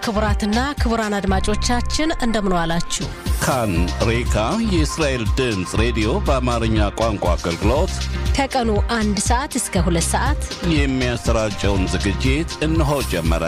ክቡራትና ክቡራን አድማጮቻችን እንደምን ዋላችሁ። ካን ሬካ የእስራኤል ድምፅ ሬዲዮ በአማርኛ ቋንቋ አገልግሎት ከቀኑ አንድ ሰዓት እስከ ሁለት ሰዓት የሚያሰራጨውን ዝግጅት እነሆ ጀመረ።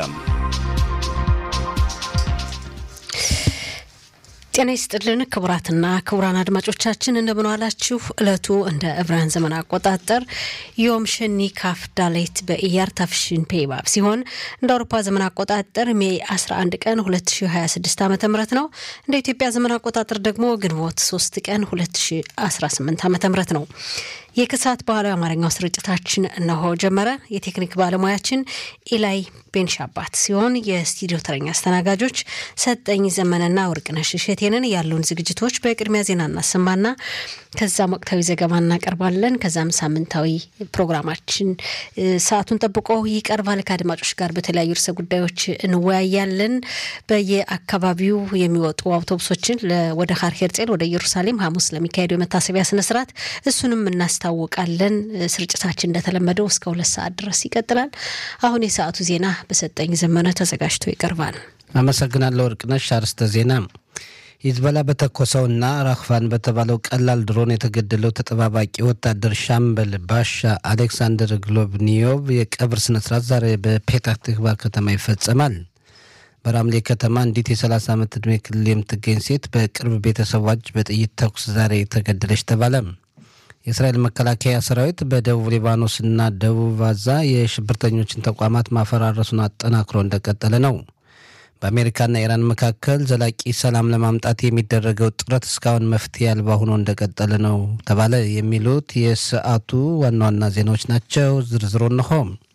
ጤና ይስጥልን ክቡራትና ክቡራን አድማጮቻችን እንደምን ዋላችሁ። እለቱ እንደ ዕብራውያን ዘመን አቆጣጠር ዮም ሸኒ ካፍ ዳሌት በኢያር ታፍሽን ፔባብ ሲሆን እንደ አውሮፓ ዘመን አቆጣጠር ሜይ 11 ቀን 2026 ዓ ም ነው። እንደ ኢትዮጵያ ዘመን አቆጣጠር ደግሞ ግንቦት 3 ቀን 2018 ዓ ም ነው። የከሰዓት ባህላዊ አማርኛው ስርጭታችን እነሆ ጀመረ። የቴክኒክ ባለሙያችን ኢላይ ቤንሻባት ሲሆን የስቱዲዮ ተረኛ አስተናጋጆች ሰጠኝ ዘመነና ወርቅነሽ እሸቴንን ያሉን ዝግጅቶች በቅድሚያ ዜና እናሰማና ከዛም ወቅታዊ ዘገባ እናቀርባለን። ከዛም ሳምንታዊ ፕሮግራማችን ሰዓቱን ጠብቆ ይቀርባል። ከአድማጮች ጋር በተለያዩ ርዕሰ ጉዳዮች እንወያያለን። በየአካባቢው የሚወጡ አውቶቡሶችን ወደ ሀር ሄርጼል ወደ ኢየሩሳሌም ሐሙስ ለሚካሄደው የመታሰቢያ ስነስርዓት እሱንም እናስታውቃለን። ስርጭታችን እንደተለመደው እስከ ሁለት ሰዓት ድረስ ይቀጥላል። አሁን የሰዓቱ ዜና በሰጠኝ ዘመነ ተዘጋጅቶ ይቀርባል። አመሰግናለሁ ወርቅነሽ። አርስተ ዜና ሂዝቦላ በተኮሰውና ራክፋን በተባለው ቀላል ድሮን የተገደለው ተጠባባቂ ወታደር ሻምበል ባሻ አሌክሳንደር ግሎብኒዮቭ የቀብር ስነስርዓት ዛሬ በፔታህ ትክቫ ከተማ ይፈጸማል። በራምሌ ከተማ አንዲት የ30 ዓመት ዕድሜ ክልል የምትገኝ ሴት በቅርብ ቤተሰቧች በጥይት ተኩስ ዛሬ ተገደለች ተባለ። የእስራኤል መከላከያ ሰራዊት በደቡብ ሊባኖስና ደቡብ ጋዛ የሽብርተኞችን ተቋማት ማፈራረሱን አጠናክሮ እንደቀጠለ ነው። በአሜሪካና ኢራን መካከል ዘላቂ ሰላም ለማምጣት የሚደረገው ጥረት እስካሁን መፍትሄ አልባ ሆኖ እንደቀጠለ ነው ተባለ። የሚሉት የሰዓቱ ዋና ዋና ዜናዎች ናቸው። ዝርዝሩ እንሆ።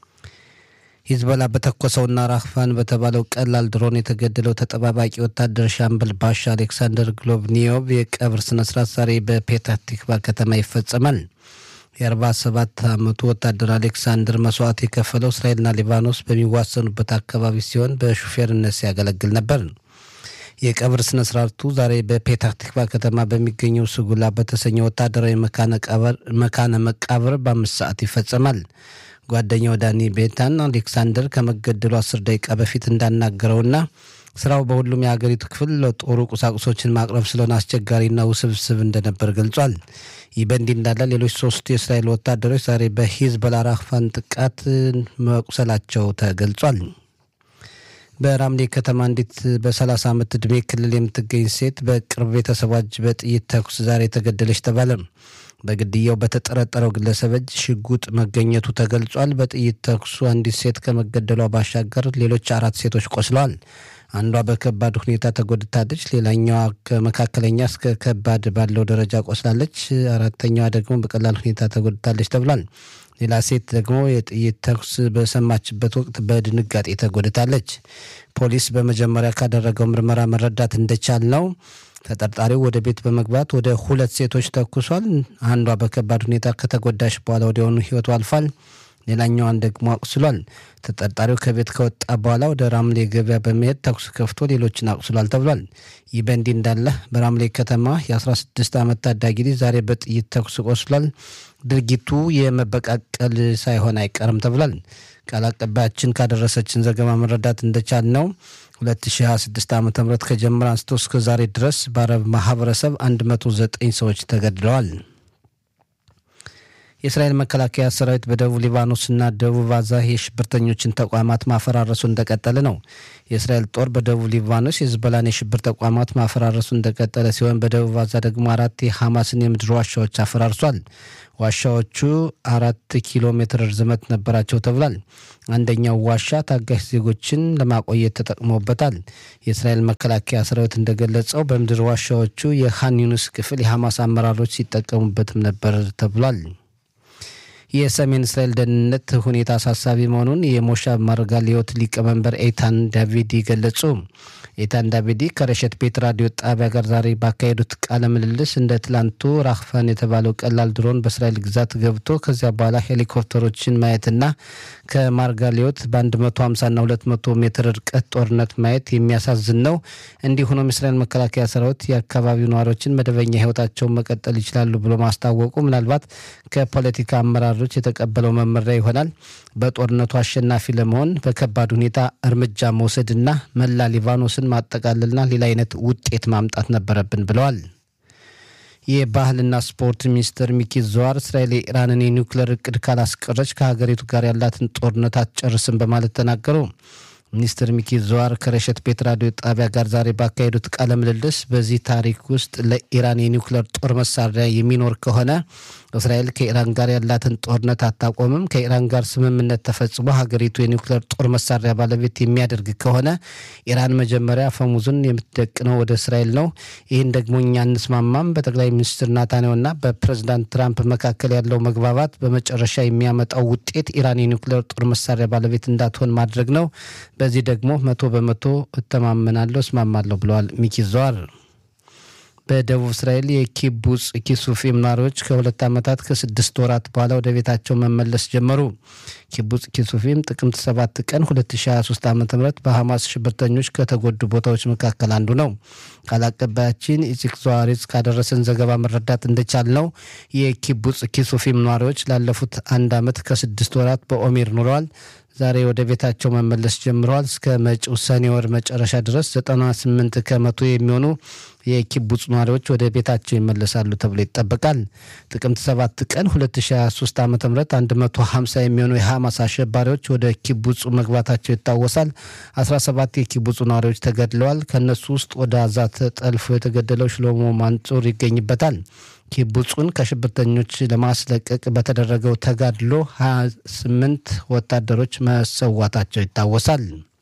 ሂዝቦላ በተኮሰውና ራክፋን በተባለው ቀላል ድሮን የተገደለው ተጠባባቂ ወታደር ሻምበል ባሻ አሌክሳንደር ግሎብኒዮቭ የቀብር ስነስርዓት ዛሬ በፔታህ ቲክቫ ከተማ ይፈጸማል። የ47 ዓመቱ ወታደር አሌክሳንደር መስዋዕት የከፈለው እስራኤልና ሊባኖስ በሚዋሰኑበት አካባቢ ሲሆን በሹፌርነት ሲያገለግል ነበር። የቀብር ስነ ስርዓቱ ዛሬ በፔታህ ቲክቫ ከተማ በሚገኘው ስጉላ በተሰኘ ወታደራዊ መካነ መቃብር በአምስት ሰዓት ይፈጸማል። ጓደኛው ዳኒ ቤታን አሌክሳንደር ከመገደሉ አስር ደቂቃ በፊት እንዳናገረውና ስራው በሁሉም የሀገሪቱ ክፍል ለጦሩ ቁሳቁሶችን ማቅረብ ስለሆነ አስቸጋሪና ውስብስብ እንደነበር ገልጿል። ይህ በእንዲህ እንዳለ ሌሎች ሶስቱ የእስራኤል ወታደሮች ዛሬ በሂዝቦላ ራክፋን ጥቃት መቁሰላቸው ተገልጿል። በራምሌ ከተማ አንዲት በ30 ዓመት ዕድሜ ክልል የምትገኝ ሴት በቅርብ ቤተሰቧች በጥይት ተኩስ ዛሬ ተገደለች ተባለ። በግድያው በተጠረጠረው ግለሰብ እጅ ሽጉጥ መገኘቱ ተገልጿል። በጥይት ተኩሱ አንዲት ሴት ከመገደሏ ባሻገር ሌሎች አራት ሴቶች ቆስለዋል። አንዷ በከባድ ሁኔታ ተጎድታለች። ሌላኛዋ ከመካከለኛ እስከ ከባድ ባለው ደረጃ ቆስላለች። አራተኛዋ ደግሞ በቀላል ሁኔታ ተጎድታለች ተብሏል። ሌላ ሴት ደግሞ የጥይት ተኩስ በሰማችበት ወቅት በድንጋጤ ተጎድታለች። ፖሊስ በመጀመሪያ ካደረገው ምርመራ መረዳት እንደቻል ነው ተጠርጣሪው ወደ ቤት በመግባት ወደ ሁለት ሴቶች ተኩሷል። አንዷ በከባድ ሁኔታ ከተጎዳሽ በኋላ ወዲያውኑ ሕይወቱ አልፏል። ሌላኛዋን ደግሞ አቁስሏል። ተጠርጣሪው ከቤት ከወጣ በኋላ ወደ ራምሌ ገበያ በመሄድ ተኩስ ከፍቶ ሌሎችን አቁስሏል ተብሏል። ይህ በእንዲህ እንዳለ በራምሌ ከተማ የ16 ዓመት ታዳጊ ልጅ ዛሬ በጥይት ተኩስ ቆስሏል። ድርጊቱ የመበቃቀል ሳይሆን አይቀርም ተብሏል። ቃል አቀባያችን ካደረሰችን ዘገባ መረዳት እንደቻል ነው 2026 ዓ ም ከጀመረ አንስቶ እስከ ዛሬ ድረስ በአረብ ማህበረሰብ 109 ሰዎች ተገድለዋል። የእስራኤል መከላከያ ሰራዊት በደቡብ ሊባኖስና ደቡብ ጋዛ የሽብርተኞችን ተቋማት ማፈራረሱ እንደቀጠለ ነው። የእስራኤል ጦር በደቡብ ሊባኖስ የሂዝቦላን የሽብር ተቋማት ማፈራረሱ እንደቀጠለ ሲሆን በደቡብ ጋዛ ደግሞ አራት የሐማስን የምድር ዋሻዎች አፈራርሷል። ዋሻዎቹ አራት ኪሎ ሜትር ርዝመት ነበራቸው ተብሏል። አንደኛው ዋሻ ታጋሽ ዜጎችን ለማቆየት ተጠቅሞበታል። የእስራኤል መከላከያ ሰራዊት እንደገለጸው በምድር ዋሻዎቹ የኻን ዩኒስ ክፍል የሐማስ አመራሮች ሲጠቀሙበትም ነበር ተብሏል። የሰሜን እስራኤል ደህንነት ሁኔታ አሳሳቢ መሆኑን የሞሻብ ማርጋሊዮት ሊቀመንበር ኤታን ዳቪድ ገለጹ። ኢታን ዳቪዲ ከረሸት ቤት ራዲዮ ጣቢያ ጋር ዛሬ ባካሄዱት ቃለ ምልልስ እንደ ትላንቱ ራክፋን የተባለው ቀላል ድሮን በእስራኤል ግዛት ገብቶ ከዚያ በኋላ ሄሊኮፕተሮችን ማየትና ከማርጋሊዮት በ150ና 200 ሜትር ርቀት ጦርነት ማየት የሚያሳዝን ነው። እንዲህ ሆኖም የእስራኤል መከላከያ ሰራዊት የአካባቢው ነዋሪዎችን መደበኛ ህይወታቸውን መቀጠል ይችላሉ ብሎ ማስታወቁ ምናልባት ከፖለቲካ አመራሮች የተቀበለው መመሪያ ይሆናል። በጦርነቱ አሸናፊ ለመሆን በከባድ ሁኔታ እርምጃ መውሰድና መላ ሊባኖስን ማጠቃለልና ሌላ አይነት ውጤት ማምጣት ነበረብን ብለዋል። የባህልና ስፖርት ሚኒስትር ሚኪ ዘዋር እስራኤል የኢራንን የኒውክሌር እቅድ ካላስቀረች ከሀገሪቱ ጋር ያላትን ጦርነት አትጨርስም በማለት ተናገሩ። ሚኒስትር ሚኪ ዘዋር ከረሸት ቤት ራዲዮ ጣቢያ ጋር ዛሬ ባካሄዱት ቃለ ምልልስ በዚህ ታሪክ ውስጥ ለኢራን የኒውክሌር ጦር መሳሪያ የሚኖር ከሆነ እስራኤል ከኢራን ጋር ያላትን ጦርነት አታቆምም። ከኢራን ጋር ስምምነት ተፈጽሞ ሀገሪቱ የኒውክሌር ጦር መሳሪያ ባለቤት የሚያደርግ ከሆነ ኢራን መጀመሪያ አፈሙዝን የምትደቅነው ወደ እስራኤል ነው። ይህን ደግሞ እኛ እንስማማም። በጠቅላይ ሚኒስትር ናታንያሁና በፕሬዚዳንት ትራምፕ መካከል ያለው መግባባት በመጨረሻ የሚያመጣው ውጤት ኢራን የኒውክሌር ጦር መሳሪያ ባለቤት እንዳትሆን ማድረግ ነው። በዚህ ደግሞ መቶ በመቶ እተማመናለሁ፣ እስማማለሁ ብለዋል ሚኪ ዘዋር። በደቡብ እስራኤል የኪቡጽ ኪሱፊም ነዋሪዎች ከሁለት ዓመታት ከስድስት ወራት በኋላ ወደ ቤታቸው መመለስ ጀመሩ። ኪቡጽ ኪሱፊም ጥቅምት 7 ቀን 2023 ዓ ም በሐማስ ሽብርተኞች ከተጎዱ ቦታዎች መካከል አንዱ ነው። ቃል አቀባያችን ኢዚክ ዘዋሪዝ ካደረሰን ዘገባ መረዳት እንደቻል ነው የኪቡጽ ኪሱፊም ነዋሪዎች ላለፉት አንድ ዓመት ከስድስት ወራት በኦሜር ኑረዋል። ዛሬ ወደ ቤታቸው መመለስ ጀምረዋል። እስከ መጪው ሰኔ ወር መጨረሻ ድረስ 98 ከመቶ የሚሆኑ የኪቡጽ ነዋሪዎች ወደ ቤታቸው ይመለሳሉ ተብሎ ይጠበቃል። ጥቅምት 7 ቀን 2023 ዓ ም 150 የሚሆኑ የሐማስ አሸባሪዎች ወደ ኪቡጹ መግባታቸው ይታወሳል። 17 የኪቡጹ ነዋሪዎች ተገድለዋል። ከእነሱ ውስጥ ወደ አዛ ተጠልፎ የተገደለው ሽሎሞ ማንጹር ይገኝበታል። ኪቡጹን ከሽብርተኞች ለማስለቀቅ በተደረገው ተጋድሎ 28 ወታደሮች መሰዋታቸው ይታወሳል።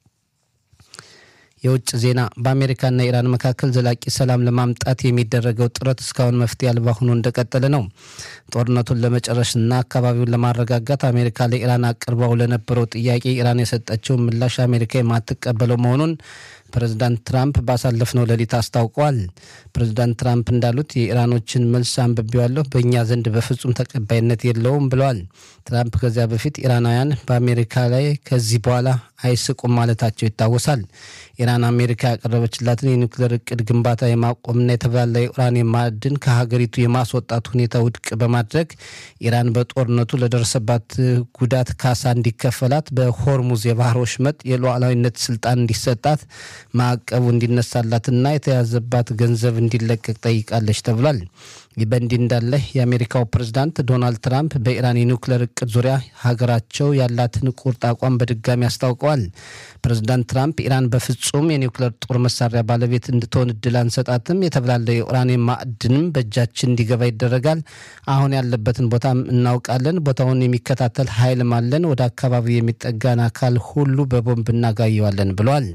የውጭ ዜና በአሜሪካና ኢራን መካከል ዘላቂ ሰላም ለማምጣት የሚደረገው ጥረት እስካሁን መፍትሄ አልባ ሆኖ እንደቀጠለ ነው። ጦርነቱን ለመጨረስና አካባቢውን ለማረጋጋት አሜሪካ ለኢራን አቅርባው ለነበረው ጥያቄ ኢራን የሰጠችው ምላሽ አሜሪካ የማትቀበለው መሆኑን ፕሬዚዳንት ትራምፕ ባሳለፍነው ሌሊት አስታውቀዋል። ፕሬዚዳንት ትራምፕ እንዳሉት የኢራኖችን መልስ አንብቤዋለሁ፣ በእኛ ዘንድ በፍጹም ተቀባይነት የለውም ብለዋል። ትራምፕ ከዚያ በፊት ኢራናውያን በአሜሪካ ላይ ከዚህ በኋላ አይስቁም ማለታቸው ይታወሳል። ኢራን አሜሪካ ያቀረበችላትን የኒውክሌር እቅድ ግንባታ የማቆምና የተብላላ የኡራኒየም ማዕድን ከሀገሪቱ የማስወጣት ሁኔታ ውድቅ በማድረግ ኢራን በጦርነቱ ለደረሰባት ጉዳት ካሳ እንዲከፈላት፣ በሆርሙዝ የባህር ወሽመጥ የሉዓላዊነት ስልጣን እንዲሰጣት፣ ማዕቀቡ እንዲነሳላትና የተያዘባት ገንዘብ እንዲለቀቅ ጠይቃለች ተብሏል። ይህ በእንዲህ እንዳለ የአሜሪካው ፕሬዝዳንት ዶናልድ ትራምፕ በኢራን የኒውክሌር እቅድ ዙሪያ ሀገራቸው ያላትን ቁርጥ አቋም በድጋሚ አስታውቀዋል። ፕሬዝዳንት ትራምፕ ኢራን በፍጹም የኒውክሌር ጦር መሳሪያ ባለቤት እንድትሆን እድል አንሰጣትም፣ የተብላለ የኡራኒየም ማዕድንም በእጃችን እንዲገባ ይደረጋል። አሁን ያለበትን ቦታም እናውቃለን። ቦታውን የሚከታተል ኃይልም አለን። ወደ አካባቢው የሚጠጋን አካል ሁሉ በቦምብ እናጋየዋለን ብለዋል።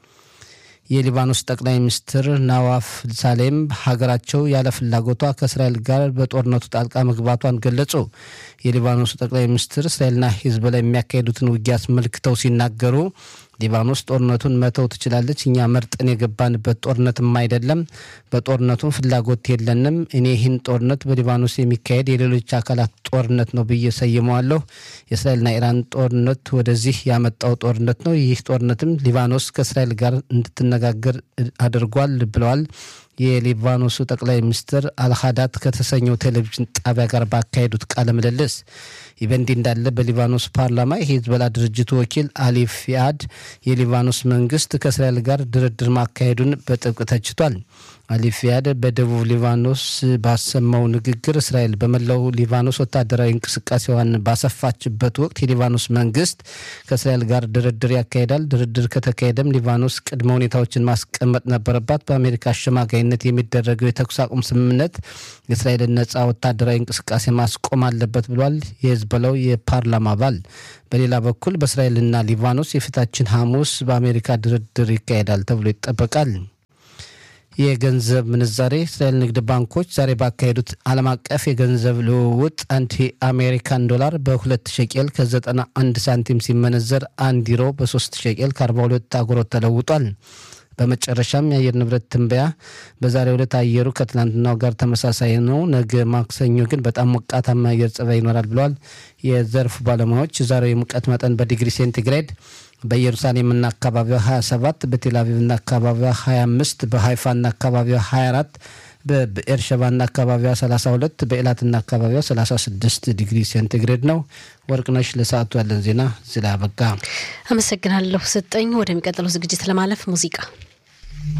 የሊባኖስ ጠቅላይ ሚኒስትር ናዋፍ ሳሌም ሀገራቸው ያለ ፍላጎቷ ከእስራኤል ጋር በጦርነቱ ጣልቃ መግባቷን ገለጹ። የሊባኖሱ ጠቅላይ ሚኒስትር እስራኤልና ሂዝቦላ የሚያካሄዱትን ውጊያ አስመልክተው ሲናገሩ ሊባኖስ ጦርነቱን መተው ትችላለች። እኛ መርጠን የገባንበት ጦርነትም አይደለም። በጦርነቱም ፍላጎት የለንም። እኔ ይህን ጦርነት በሊባኖስ የሚካሄድ የሌሎች አካላት ጦርነት ነው ብዬ ሰይመዋለሁ። የእስራኤልና ኢራን ጦርነት ወደዚህ ያመጣው ጦርነት ነው። ይህ ጦርነትም ሊባኖስ ከእስራኤል ጋር እንድትነጋገር አድርጓል ብለዋል። የሊባኖሱ ጠቅላይ ሚኒስትር አልሃዳት ከተሰኘው ቴሌቪዥን ጣቢያ ጋር ባካሄዱት ቃለ ምልልስ ይህ በእንዲህ እንዳለ በሊባኖስ ፓርላማ የሂዝቦላ ድርጅቱ ወኪል አሊ ፊያድ የሊባኖስ መንግስት ከእስራኤል ጋር ድርድር ማካሄዱን በጥብቅ ተችቷል። አሊ ፊያድ በደቡብ ሊባኖስ ባሰማው ንግግር እስራኤል በመላው ሊባኖስ ወታደራዊ እንቅስቃሴዋን ባሰፋችበት ወቅት የሊባኖስ መንግስት ከእስራኤል ጋር ድርድር ያካሂዳል። ድርድር ከተካሄደም ሊባኖስ ቅድመ ሁኔታዎችን ማስቀመጥ ነበረባት። በአሜሪካ አሸማጋይነት የሚደረገው የተኩስ አቁም ስምምነት የእስራኤልን ነጻ ወታደራዊ እንቅስቃሴ ማስቆም አለበት ብሏል የሂዝቦላው የፓርላማ አባል። በሌላ በኩል በእስራኤልና ሊባኖስ የፊታችን ሐሙስ በአሜሪካ ድርድር ይካሄዳል ተብሎ ይጠበቃል። የገንዘብ ምንዛሬ እስራኤል ንግድ ባንኮች ዛሬ ባካሄዱት ዓለም አቀፍ የገንዘብ ልውውጥ አንድ የአሜሪካን ዶላር በሁለት ሸቄል ከ91 ሳንቲም ሲመነዘር አንድ ዩሮ በ3 ሸቄል ከ42 አጉሮት ተለውጧል። በመጨረሻም የአየር ንብረት ትንበያ በዛሬው ዕለት አየሩ ከትላንትናው ጋር ተመሳሳይ ነው። ነገ ማክሰኞ ግን በጣም ሞቃታማ አየር ጸባይ ይኖራል ብለዋል የዘርፉ ባለሙያዎች። ዛሬው የሙቀት መጠን በዲግሪ ሴንቲግሬድ በኢየሩሳሌምና አካባቢዋ 27፣ በቴልአቪቭና አካባቢዋ 25፣ በሃይፋና አካባቢዋ 24 በብኤርሸባና አካባቢዋ 32 በኤላትና አካባቢዋ 36 ዲግሪ ሴንቲግሬድ ነው። ወርቅነሽ ለሰዓቱ ያለን ዜና እዚህ ላይ አበቃ። አመሰግናለሁ ስጠኝ። ወደሚቀጥለው ዝግጅት ለማለፍ ሙዚቃ